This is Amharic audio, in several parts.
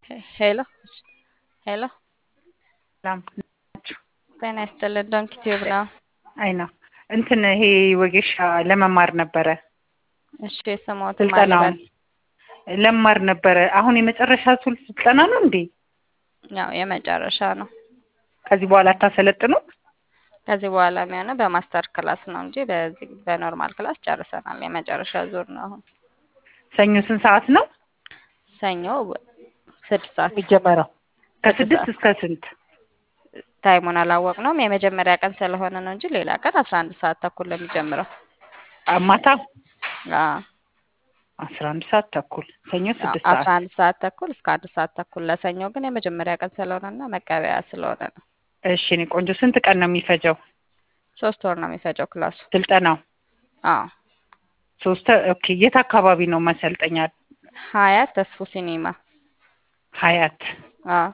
ሄሎ ሄሎ ሰላም ጤና ይስጥልን። ዶንኪ ቲዩብ ነው። አይ ነው እንትን ይሄ ወጌሻ ለመማር ነበረ እሺ ስሞት ስልጠናውን ለመማር ነበረ። አሁን የመጨረሻ ሱል ስልጠና ነው እንዴ? ያው የመጨረሻ ነው። ከዚህ በኋላ አታሰለጥኑ? ከዚህ በኋላ የሚሆነው በማስተር ክላስ ነው እንጂ በዚህ በኖርማል ክላስ ጨርሰናል። የመጨረሻ ዙር ነው አሁን። ሰኞ ስንት ሰዓት ነው ሰኞ ስድስት ሰዓት የሚጀመረው? ከስድስት እስከ ስንት? ታይሙን አላወቅነውም። የመጀመሪያ ቀን ስለሆነ ነው እንጂ ሌላ ቀን አስራ አንድ ሰዓት ተኩል ነው የሚጀምረው። ማታ አዎ አስራ አንድ ሰዓት ተኩል ሰኞ ስድስት አስራ ሰዓት አንድ ሰዓት ተኩል እስከ አንድ ሰዓት ተኩል ለሰኞ ግን የመጀመሪያ ቀን ስለሆነና መቀበያ ስለሆነ ነው። እሺ እኔ ቆንጆ ስንት ቀን ነው የሚፈጀው ሶስት ወር ነው የሚፈጀው ክላሱ። ስልጠናው? አዎ ሶስት ኦኬ። የት አካባቢ ነው ማሰልጠኛ? ሀያት ተስፉ ሲኒማ። ሀያት አዎ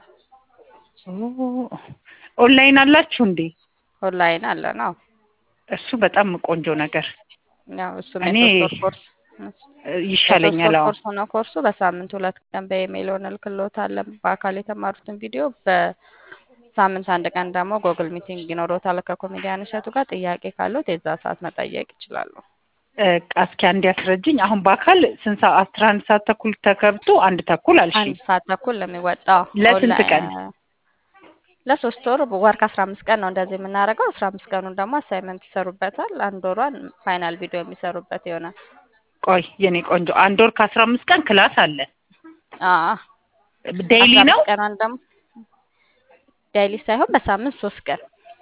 ኦንላይን አላችሁ እንዴ? ኦንላይን አለ ነው። እሱ በጣም ቆንጆ ነገር ያው እሱም እኔ የሶስት ወር ኮርስ ይሻለኛል። የሶስት አዎ ወር ኮርስ ነው ኮርሱ። በሳምንት ሁለት ቀን በኢሜይል እንልክልዎታለን። በአካል የተማሩትን ቪዲዮ በሳምንት አንድ ቀን ደግሞ ጎግል ሚቲንግ ይኖሮታል ከኮሜዲያን እሸቱ ጋር። ጥያቄ ካለዎት የዛ ሰዓት መጠየቅ ይችላሉ። እ፣ እስኪ አንድ ያስረጅኝ። አሁን በአካል ስንት ሰዓት? አስራ አንድ ሰዓት ተኩል ተከብቶ አንድ ተኩል አልሽኝ። አንድ ሰዓት ተኩል ለሚወጣው ለስንት ቀን? ለሶስት ወር ወር ከአስራ አምስት ቀን ነው እንደዚህ የምናደርገው። አስራ አምስት ቀኑን ደግሞ አሳይመንት ይሰሩበታል። አንድ ወሯን ፋይናል ቪዲዮ የሚሰሩበት ይሆናል። ቆይ የኔ ቆንጆ አንድ ወር ከአስራ አምስት ቀን ክላስ አለ። አዎ ዴይሊ አስራ ነው? አምስት ቀኗን ደግሞ ዴይሊ ሳይሆን በሳምንት ሶስት ቀን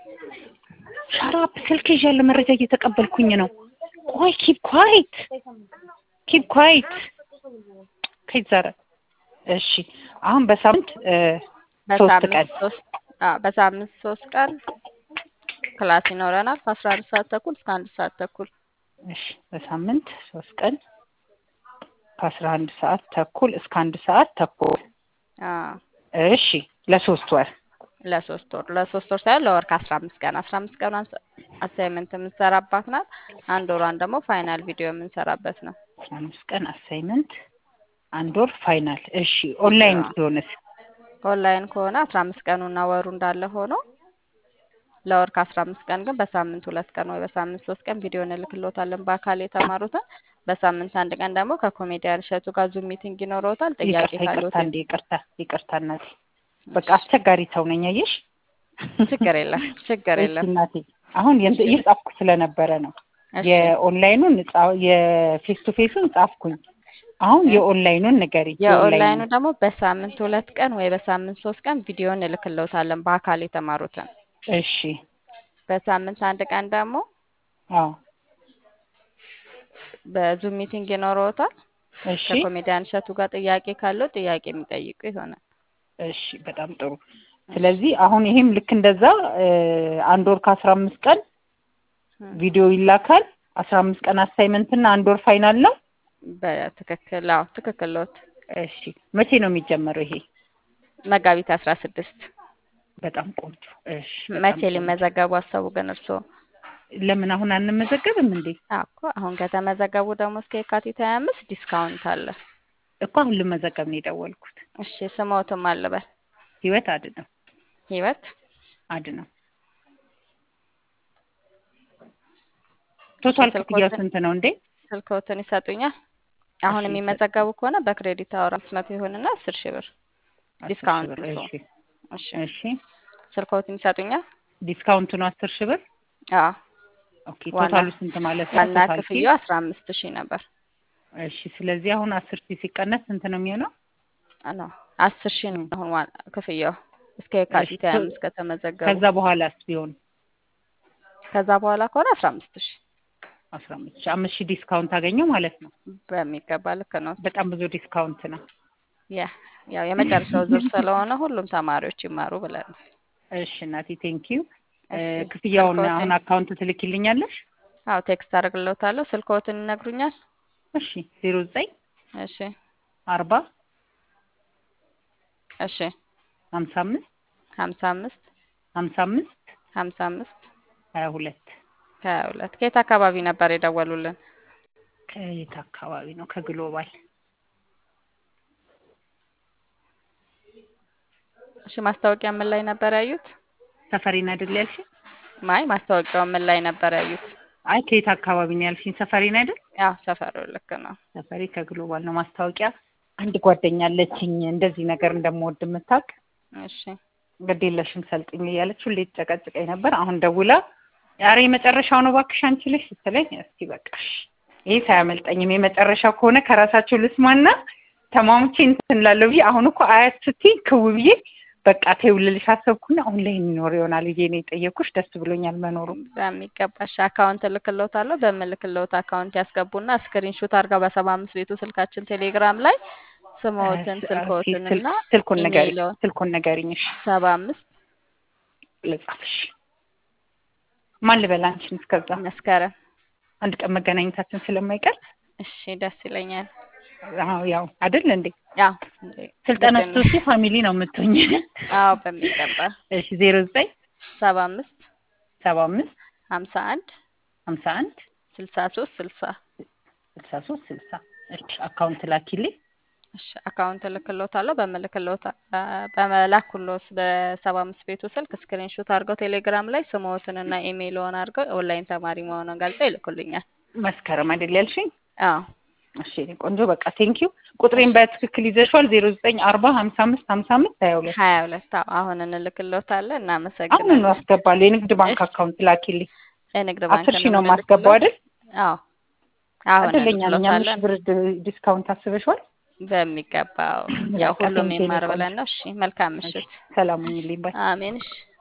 ሻራፕ ስልክ ይዣለሁ፣ መረጃ እየተቀበልኩኝ ነው። ቆይ ኪፕ ኳይት ኪፕ ኳይት ከይት ዛረ እሺ። አሁን በሳምንት እ፣ ሶስት ቀን በሳምንት ሶስት አዎ በሳምንት ሶስት ቀን ክላስ ይኖረናል ከአስራ አንድ ሰዓት ተኩል እስከ አንድ ሰዓት ተኩል እሺ በሳምንት ሶስት ቀን ከአስራ አንድ ሰዓት ተኩል እስከ አንድ ሰዓት ተኩል አዎ እሺ ለሶስት ወር ለሶስት ወር ለሶስት ወር ሳይሆን ለወር ከአስራ አምስት ቀን አስራ አምስት ቀኗን አሳይመንት የምንሰራባት ናት። አንድ ወሯን ደግሞ ፋይናል ቪዲዮ የምንሰራበት ነው። አስራ አምስት ቀን አሳይመንት አንድ ወር ፋይናል እሺ ኦንላይን አዎ። ሲሆንስ ኦንላይን ከሆነ አስራ አምስት ቀኑና ወሩ እንዳለ ሆኖ ለወር ከአስራ አምስት ቀን ግን በሳምንት ሁለት ቀን ወይ በሳምንት ሶስት ቀን ቪዲዮ እንልክልዎታለን በአካል የተማሩትን። በሳምንት አንድ ቀን ደግሞ ከኮሜዲያን እሸቱ ጋር ዙም ሚቲንግ ይኖረዎታል። ጥያቄ ይቅርታ ይቅርታ ካለዎት እንዴ ይቅርታ ይቅርታ እናቴ በቃ አስቸጋሪ ሰው ነኝ አየሽ ችግር የለም ችግር እሺ የለም። እናቴ አሁን የንት- እሺ እየጻፍኩ ስለነበረ ነው እሺ የኦንላይኑን ጻ- የፌስ ቱ ፌሱን ጻፍኩኝ አሁን እ የኦንላይኑን ንገሪኝ የኦንላይኑ የኦንላይኑን ደግሞ በሳምንት ሁለት ቀን ወይ በሳምንት ሶስት ቀን ቪዲዮ እንልክልዎታለን በአካል የተማሩትን። እሺ በሳምንት አንድ ቀን ደግሞ አዎ በዙም ሚቲንግ ይኖረዎታል። እሺ ከኮሜዲያን እሸቱ ጋር ጥያቄ ካለው ጥያቄ የሚጠይቁ ይሆናል። እሺ በጣም ጥሩ እሺ ስለዚህ አሁን ይሄም ልክ እንደዛ እ፣ አንድ ወር ከአስራ አምስት ቀን እ ቪዲዮ ይላካል አስራ አምስት ቀን አሳይመንት እና አንድ ወር ፋይናል ነው በትክክል አዎ ትክክል ሎት እሺ መቼ ነው የሚጀመረው ይሄ መጋቢት አስራ ስድስት በጣም ቆንጆ እሺ በጣም መቼ ቆንጆ ሊመዘገቡ አሰቡ ግን እርስዎ? ለምን አሁን አንመዘገብም እንዴ አዎ እኮ አሁን ከተመዘገቡ ደግሞ እስከ የካቲት ሀያ አምስት ዲስካውንት አለ። እኮ አሁን ልመዘገብ ነው የደወልኩት እሺ ስሞትም አልበል ህይወት አድነው ህይወት አድነው እሺ ቶታል ክፍያው ስልኮትን ስንት ነው እንዴ ስልኮትን ይሰጡኛል። አሁን እሺ የሚመዘገቡ ከሆነ በክሬዲት አወር አምስት መቶ ይሆንና አስር ሺህ ብር አስር ሺህ ዲስካውንት ብር እርስዎ። እሺ እሺ እሺ ስልኮትን ይሰጡኛል። ዲስካውንቱ ነው አስር ሺህ ብር አዎ ኦኬ ዋና ቶታሉ ስንት ማለት ነው ዋና ቶታል ፊ ክፍያው አስራ አምስት ሺህ ነበር። እሺ ስለዚህ አሁን አስር ሺህ ሲቀነስ ስንት ነው የሚሆነው ነው አስር ሺህ ነው እም፣ አሁን ዋና ክፍያው እስከ እሺ የካቲት ሀያ ቶ- አምስት ከተመዘገቡ። ከዛ በኋላስ ቢሆን ከዛ በኋላ ከሆነ አስራ አምስት ሺህ አስራ አምስት ሺህ አምስት ሺህ ዲስካውንት አገኘው ማለት ነው በሚገባ ልክ ነው። በጣም ብዙ ዲስካውንት ነው ያ ያው የመጨረሻው ዙር ስለሆነ ሁሉም ተማሪዎች ይማሩ ብለን ነው። እሺ እናቴ ቴንኪዩ እሺ ክፍያውን ስልክዎትን አሁን አካውንት ትልኪልኛለሽ አዎ ቴክስት አደርግልዎታለሁ። ስልክዎትን ይነግሩኛል? እሺ ዜሮ ዘጠኝ እሺ አርባ እሺ ሀምሳ አምስት ሀምሳ አምስት ሀምሳ አምስት ሀምሳ አምስት ሀያ ሁለት ሀያ ሁለት ከየት አካባቢ ነበር የደወሉልን? ከየት አካባቢ ነው ከግሎባል እሺ ማስታወቂያ ምን ላይ ነበር ያዩት? ሰፈሬን አይደል ያልሽኝ? ማይ ማስታወቂያው ምን ላይ ነበር ያዩት? አይ ከየት አካባቢ ነው ያልሽኝ? ሰፈሬን አይደል? ያው ሰፈሩ ልክ ነው። ሰፈሬ ከግሎባል ነው። ማስታወቂያ አንድ ጓደኛ አለችኝ እንደዚህ ነገር እንደምወድ የምታውቅ እሺ ግድ የለሽም ሰልጥኝ እያለች ሁሌ ትጨቀጭቀኝ ነበር። አሁን ደውላ ኧረ የመጨረሻው ነው እባክሽ አንቺ ልጅ ስትለኝ እስቲ በቃሽ ይሄ ሳያመልጠኝም የመጨረሻው ከሆነ ከራሳቸው ልስማና ተማሙቼ እንትን እላለሁ ብዬ አሁን እኮ አያት ስትይ ክው ብዬ በቃ ተይው ልልሽ አሰብኩና አሁን ላይ የሚኖር ይሆናል ብዬ ነው የጠየኩሽ። ደስ ብሎኛል መኖሩ። በሚገባሽ አካውንት እልክልዎታለሁ። በምልክልዎት አካውንት ያስገቡና ስክሪንሾት አድርገው በሰባ አምስት ቤቱ ስልካችን ቴሌግራም ላይ ስምዎትን ስልክዎትን እና ስልኩን ንገሪኝ ኢሜይልዎን ስልኩን ንገሪኝ። እሺ ሰባ አምስት ልጻፍሽ። ማን ልበል አንቺን? እስከዛ መስከረም አንድ ቀን መገናኘታችን ስለማይቀር እሺ ደስ ይለኛል። አዎ ያው አይደል እንዴ ያው ስልጠና ልክ ነው። ስትወስጂ ፋሚሊ ነው የምትሆኝ። አዎ በሚገባ እሺ ዜሮ ዘጠኝ ሰባ አምስት ሰባ አምስት ሀምሳ አንድ ሀምሳ አንድ ስልሳ ሶስት ስልሳ ስልሳ ሶስት ስልሳ እሺ አካውንት ላኪልኝ። እሺ አካውንት እልክልዎታለሁ። በምልክልዎት በመላኩሎት በሰባ አምስት ቤቱ ስልክ ስክሪንሾት አድርገው ቴሌግራም ላይ ስምዎትን እና ኢሜይልዎን አድርገው ኦንላይን ተማሪ መሆኑን ገልጸው ይልኩልኛል። መስከረም አይደል ያልሽኝ? አዎ እሺ የእኔ ቆንጆ በቃ ቴንኪው። ቁጥሬን በትክክል ይዘሽዋል። ዜሮ ዘጠኝ አርባ ሀምሳ አምስት ሀምሳ አምስት ሀያ ሁለት ሀያ ሁለት አዎ አሁን እንልክልዎታለን። አሁን እናመሰግናለን። አስገባለሁ። የንግድ ባንክ እሺ። አካውንት ላኪልኝ። የንግድ ባንክ አስር ሺህ ነው የማስገባው አይደል? አዎ አሁን እድለኛ ነኝ። አምስት እንልክልዎታለን። ብር ድ- ዲስካውንት አስበሽዋል? በሚገባው ያው በቃ ሁሉም ቴንኪው የኔ ይማር ቆንጆ። ብለን ነው። እሺ መልካም ምሽት። ሰላም ሁኚልኝ ባይ አሜን። እሺ